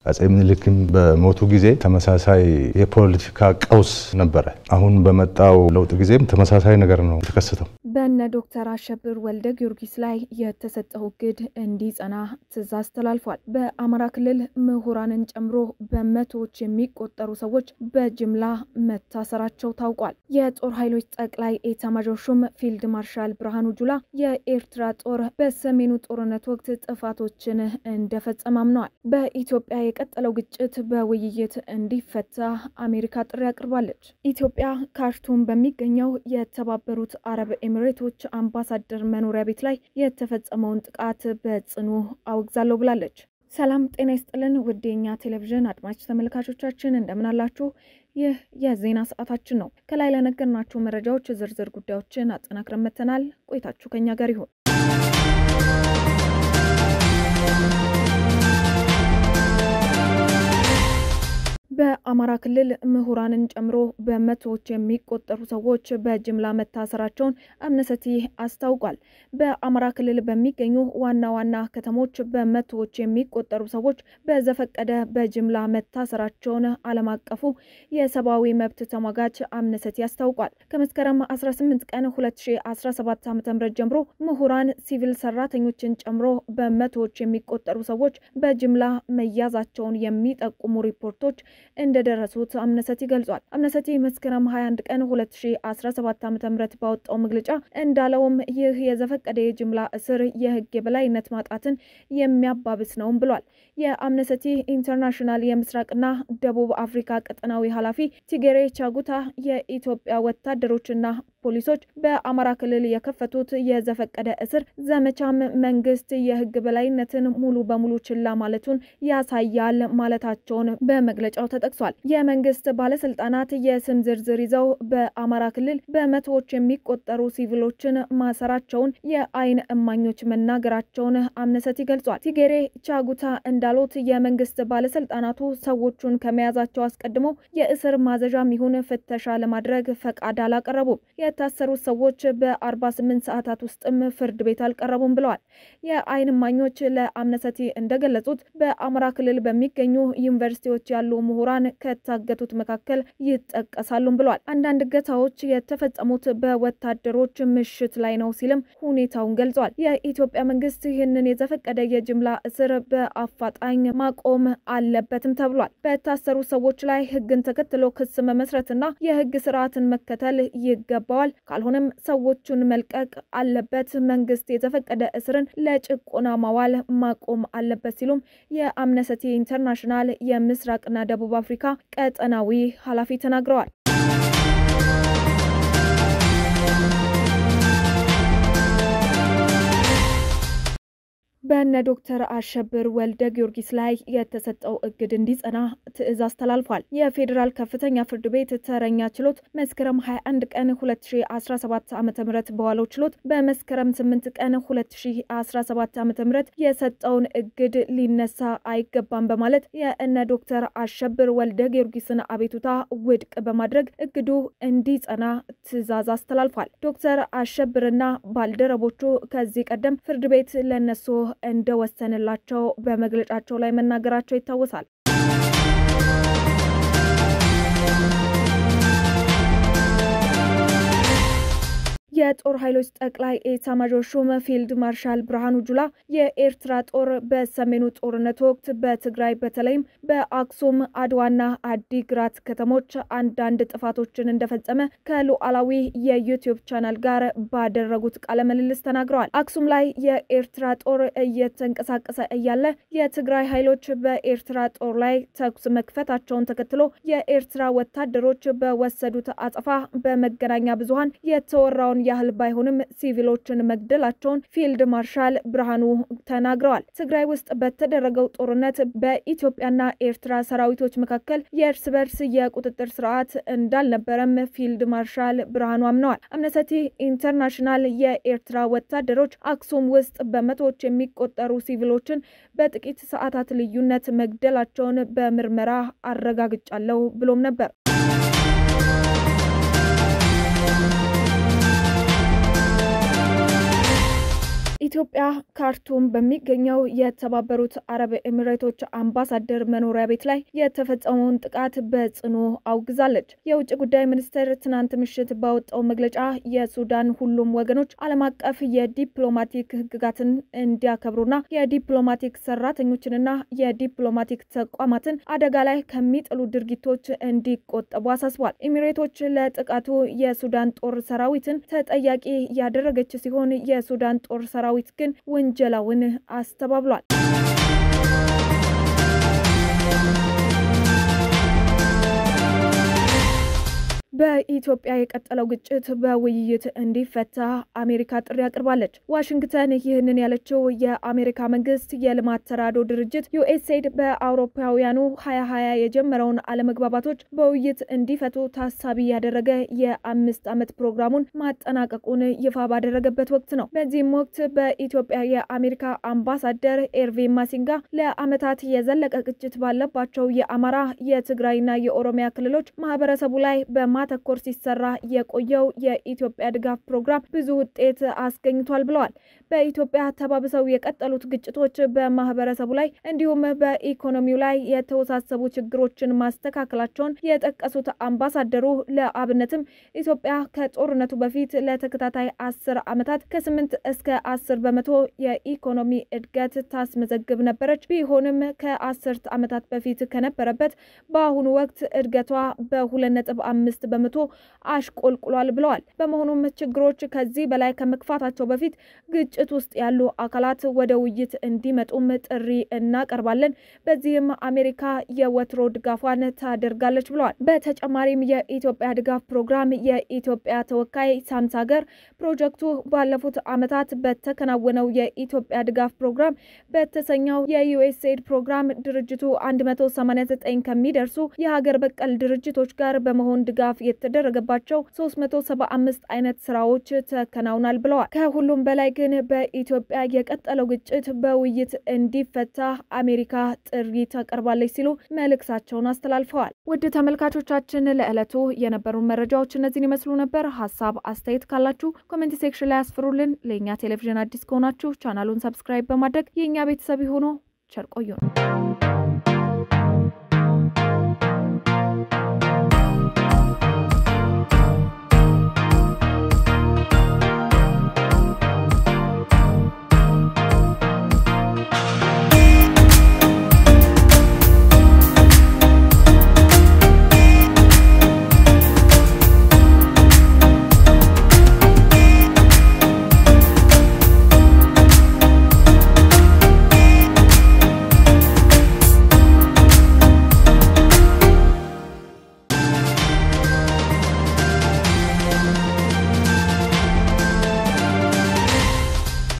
አጼ ምኒልክም በሞቱ ጊዜ ተመሳሳይ የፖለቲካ ቀውስ ነበረ። አሁን በመጣው ለውጥ ጊዜም ተመሳሳይ ነገር ነው የተከሰተው። በነ ዶክተር አሸብር ወልደ ጊዮርጊስ ላይ የተሰጠው እግድ እንዲጸና ትዕዛዝ ተላልፏል። በአማራ ክልል ምሁራንን ጨምሮ በመቶዎች የሚቆጠሩ ሰዎች በጅምላ መታሰራቸው ታውቋል። የጦር ኃይሎች ጠቅላይ ኤታማዦር ሹም ፊልድ ማርሻል ብርሃኑ ጁላ የኤርትራ ጦር በሰሜኑ ጦርነት ወቅት ጥፋቶችን እንደፈጸመ አምነዋል። በኢትዮጵያ የቀጠለው ግጭት በውይይት እንዲፈታ አሜሪካ ጥሪ አቅርባለች። ኢትዮጵያ ካርቱም በሚገኘው የተባበሩት አረብ ኤሚሬቶች አምባሳደር መኖሪያ ቤት ላይ የተፈጸመውን ጥቃት በጽኑ አውግዛለሁ ብላለች። ሰላም ጤና ይስጥልን ውድ የኛ ቴሌቪዥን አድማጭ ተመልካቾቻችን እንደምን አላችሁ? ይህ የዜና ሰዓታችን ነው። ከላይ ለነገርናችሁ መረጃዎች ዝርዝር ጉዳዮችን አጠናክረን መጥተናል። ቆይታችሁ ከኛ ጋር ይሁን። በአማራ ክልል ምሁራንን ጨምሮ በመቶዎች የሚቆጠሩ ሰዎች በጅምላ መታሰራቸውን አምነስቲ አስታውቋል። በአማራ ክልል በሚገኙ ዋና ዋና ከተሞች በመቶዎች የሚቆጠሩ ሰዎች በዘፈቀደ በጅምላ መታሰራቸውን ዓለም አቀፉ የሰብአዊ መብት ተሟጋች አምነስቲ አስታውቋል። ከመስከረም 18 ቀን 2017 ዓ.ም ጀምሮ ምሁራን፣ ሲቪል ሰራተኞችን ጨምሮ በመቶዎች የሚቆጠሩ ሰዎች በጅምላ መያዛቸውን የሚጠቁሙ ሪፖርቶች እንደደረሱት አምነስቲ ገልጿል። አምነስቲ መስከረም 21 ቀን 2017 ዓ.ም ባወጣው መግለጫ እንዳለውም ይህ የዘፈቀደ የጅምላ እስር የሕግ የበላይነት ማጣትን የሚያባብስ ነውም ብሏል። የአምነስቲ ኢንተርናሽናል የምስራቅና ደቡብ አፍሪካ ቀጠናዊ ኃላፊ ቲጌሬ ቻጉታ የኢትዮጵያ ወታደሮችና ፖሊሶች በአማራ ክልል የከፈቱት የዘፈቀደ እስር ዘመቻም መንግስት የሕግ በላይነትን ሙሉ በሙሉ ችላ ማለቱን ያሳያል ማለታቸውን በመግለጫው ተጠቅሷል። የመንግስት ባለስልጣናት የስም ዝርዝር ይዘው በአማራ ክልል በመቶዎች የሚቆጠሩ ሲቪሎችን ማሰራቸውን የአይን እማኞች መናገራቸውን አምነስቲ ገልጿል። ቲጌሬ ቻጉታ እንዳሉት የመንግስት ባለስልጣናቱ ሰዎቹን ከመያዛቸው አስቀድሞ የእስር ማዘዣም ይሁን ፍተሻ ለማድረግ ፈቃድ አላቀረቡም። የታሰሩት ሰዎች በ48 ሰዓታት ውስጥም ፍርድ ቤት አልቀረቡም ብለዋል። የአይን እማኞች ለአምነስቲ እንደገለጹት በአማራ ክልል በሚገኙ ዩኒቨርሲቲዎች ያሉ ምሁራን ከታገቱት መካከል ይጠቀሳሉም ብለዋል። አንዳንድ እገታዎች የተፈጸሙት በወታደሮች ምሽት ላይ ነው ሲልም ሁኔታውን ገልጿል። የኢትዮጵያ መንግስት ይህንን የዘፈቀደ የጅምላ እስር በአፋጣኝ ማቆም አለበትም ተብሏል። በታሰሩ ሰዎች ላይ ህግን ተከትሎ ክስ መመስረትና የህግ ስርዓትን መከተል ይገባዋል። ካልሆነም ሰዎቹን መልቀቅ አለበት። መንግስት የተፈቀደ እስርን ለጭቆና ማዋል ማቆም አለበት ሲሉም የአምነስቲ ኢንተርናሽናል የምስራቅና ደቡብ አፍሪካ ቀጠናዊ ኃላፊ ተናግረዋል። በነ ዶክተር አሸብር ወልደ ጊዮርጊስ ላይ የተሰጠው እግድ እንዲጸና ትዕዛዝ ተላልፏል። የፌዴራል ከፍተኛ ፍርድ ቤት ተረኛ ችሎት መስከረም 21 ቀን 2017 ዓ ም በዋለው ችሎት በመስከረም 8 ቀን 2017 ዓ ም የሰጠውን እግድ ሊነሳ አይገባም በማለት የእነ ዶክተር አሸብር ወልደ ጊዮርጊስን አቤቱታ ውድቅ በማድረግ እግዱ እንዲጸና ትዕዛዝ አስተላልፏል። ዶክተር አሸብርና ባልደረቦቹ ከዚህ ቀደም ፍርድ ቤት ለነሱ እንደወሰንላቸው በመግለጫቸው ላይ መናገራቸው ይታወሳል። የጦር ኃይሎች ጠቅላይ ኤታማዦር ሹም ፊልድ ማርሻል ብርሃኑ ጁላ የኤርትራ ጦር በሰሜኑ ጦርነት ወቅት በትግራይ በተለይም በአክሱም አድዋና አዲግራት ከተሞች አንዳንድ ጥፋቶችን እንደፈጸመ ከሉዓላዊ የዩቲዩብ ቻናል ጋር ባደረጉት ቃለ ምልልስ ተናግረዋል። አክሱም ላይ የኤርትራ ጦር እየተንቀሳቀሰ እያለ የትግራይ ኃይሎች በኤርትራ ጦር ላይ ተኩስ መክፈታቸውን ተከትሎ የኤርትራ ወታደሮች በወሰዱት አጸፋ በመገናኛ ብዙኃን የተወራውን ያህል ባይሆንም ሲቪሎችን መግደላቸውን ፊልድ ማርሻል ብርሃኑ ተናግረዋል። ትግራይ ውስጥ በተደረገው ጦርነት በኢትዮጵያና ኤርትራ ሰራዊቶች መካከል የእርስ በርስ የቁጥጥር ስርዓት እንዳልነበረም ፊልድ ማርሻል ብርሃኑ አምነዋል። አምነስቲ ኢንተርናሽናል የኤርትራ ወታደሮች አክሱም ውስጥ በመቶዎች የሚቆጠሩ ሲቪሎችን በጥቂት ሰዓታት ልዩነት መግደላቸውን በምርመራ አረጋግጫለሁ ብሎም ነበር። በኢትዮጵያ ካርቱም በሚገኘው የተባበሩት አረብ ኤሚሬቶች አምባሳደር መኖሪያ ቤት ላይ የተፈጸመውን ጥቃት በጽኑ አውግዛለች። የውጭ ጉዳይ ሚኒስቴር ትናንት ምሽት ባወጣው መግለጫ የሱዳን ሁሉም ወገኖች ዓለም አቀፍ የዲፕሎማቲክ ሕግጋትን እንዲያከብሩና የዲፕሎማቲክ ሰራተኞችንና የዲፕሎማቲክ ተቋማትን አደጋ ላይ ከሚጥሉ ድርጊቶች እንዲቆጠቡ አሳስቧል። ኤሚሬቶች ለጥቃቱ የሱዳን ጦር ሰራዊትን ተጠያቂ ያደረገች ሲሆን የሱዳን ጦር ሰራዊት ግን ውንጀላውን አስተባብሏል። በኢትዮጵያ የቀጠለው ግጭት በውይይት እንዲፈታ አሜሪካ ጥሪ አቅርባለች። ዋሽንግተን ይህንን ያለችው የአሜሪካ መንግስት የልማት ተራድኦ ድርጅት ዩኤስኤድ በአውሮፓውያኑ ሀያ ሀያ የጀመረውን አለመግባባቶች በውይይት እንዲፈቱ ታሳቢ ያደረገ የአምስት ዓመት ፕሮግራሙን ማጠናቀቁን ይፋ ባደረገበት ወቅት ነው። በዚህም ወቅት በኢትዮጵያ የአሜሪካ አምባሳደር ኤርቪን ማሲንጋ ለዓመታት የዘለቀ ግጭት ባለባቸው የአማራ የትግራይና የኦሮሚያ ክልሎች ማህበረሰቡ ላይ በማ ተኮር ሲሰራ የቆየው የኢትዮጵያ ድጋፍ ፕሮግራም ብዙ ውጤት አስገኝቷል ብለዋል። በኢትዮጵያ ተባብሰው የቀጠሉት ግጭቶች በማህበረሰቡ ላይ እንዲሁም በኢኮኖሚው ላይ የተወሳሰቡ ችግሮችን ማስተካከላቸውን የጠቀሱት አምባሳደሩ ለአብነትም ኢትዮጵያ ከጦርነቱ በፊት ለተከታታይ አስር ዓመታት ከስምንት እስከ አስር በመቶ የኢኮኖሚ እድገት ታስመዘግብ ነበረች። ቢሆንም ከአስርት ዓመታት በፊት ከነበረበት በአሁኑ ወቅት እድገቷ በሁለት ነጥብ አምስት በመቶ አሽቆልቁሏል ብለዋል። በመሆኑም ችግሮች ከዚህ በላይ ከመክፋታቸው በፊት ግጭት ውስጥ ያሉ አካላት ወደ ውይይት እንዲመጡም ጥሪ እናቀርባለን። በዚህም አሜሪካ የወትሮ ድጋፏን ታደርጋለች ብለዋል። በተጨማሪም የኢትዮጵያ ድጋፍ ፕሮግራም የኢትዮጵያ ተወካይ ሳምሳገር ፕሮጀክቱ ባለፉት ዓመታት በተከናወነው የኢትዮጵያ ድጋፍ ፕሮግራም በተሰኘው የዩኤስኤድ ፕሮግራም ድርጅቱ 189 ከሚደርሱ የሀገር በቀል ድርጅቶች ጋር በመሆን ድጋፍ የተደረገባቸው 375 አይነት ስራዎች ተከናውናል ብለዋል። ከሁሉም በላይ ግን በኢትዮጵያ የቀጠለው ግጭት በውይይት እንዲፈታ አሜሪካ ጥሪ ታቀርባለች ሲሉ መልእክታቸውን አስተላልፈዋል። ውድ ተመልካቾቻችን ለዕለቱ የነበሩን መረጃዎች እነዚህን ይመስሉ ነበር። ሀሳብ አስተያየት ካላችሁ ኮሜንት ሴክሽን ላይ አስፍሩልን። ለእኛ ቴሌቪዥን አዲስ ከሆናችሁ ቻናሉን ሰብስክራይብ በማድረግ የእኛ ቤተሰብ የሆኑ ቸር ቆዩ ነው።